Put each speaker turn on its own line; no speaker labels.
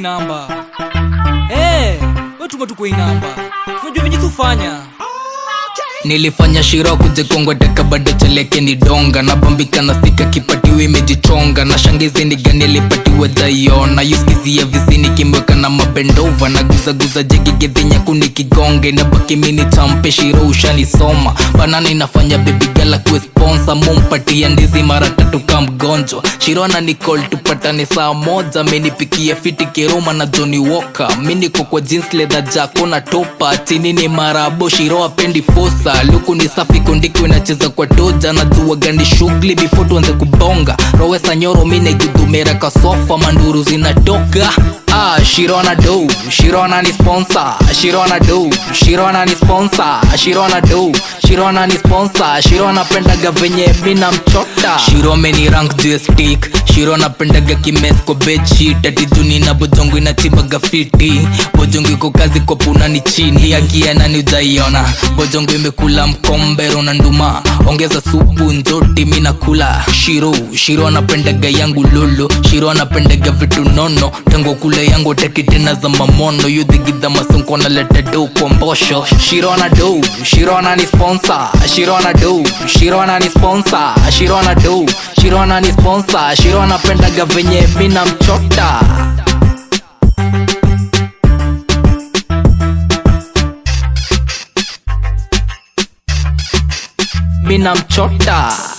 inamba Eh, we tuma tu kwa inamba unajua venye tufanya
nilifanya shiro kujikongwa daka bado cheleke ni donga napambika na sika kipatiwa imejichonga na shangizi ni gani alipatiwa jaiona yuskizia visini kimweka na mabendova na guzaguza jegigedhinya kuni kigonge na baki mini champe shiro ushanisoma banana inafanya bebigala kuwe sponsa mumpatia ndizi mara tatu ka mgonjwa shiro ana nicol tupatane saa moja amenipikia fiti kiroma na Johnny Walker mi niko kwa jeans leather jako na topa chini ni marabo shiro apendi fosa luku ni safi kundiko inacheza kwa toja na jua gani shughuli before tuanze kubonga rowesa nyoro mi naigudumera kasofa manduru zinatoka Ah, Shirona do, Shirona ni sponsor, Shirona do, Shirona ni sponsor, Shirona do, Shirona ni sponsor, Shirona pendaga venye mina mchota. Shiro ameni rank juu ya stick, Shirona pendaga kimes kwa bedsheet, ati duni na bojongo inachibaga fiti, bojongo iko kazi kwa puna ni chini, akiana ni ujaiona, bojongo imekula mkombero na nduma, ongeza supu nzoti mina kula. Shiro, Shiro anapendaga yangu lolo, Shiro anapendaga vitu nono, tango kule yangu teki tena za mamono, yudhigidha masonko na leta do kwa mbosho. Shiro ana do, Shiro ana ni sponsor, Shiro ana do, Shiro ana ni sponsor, Shiro ana do, Shiro ana ni sponsor, Shiro anapendaga venye mina mchota. mina mchota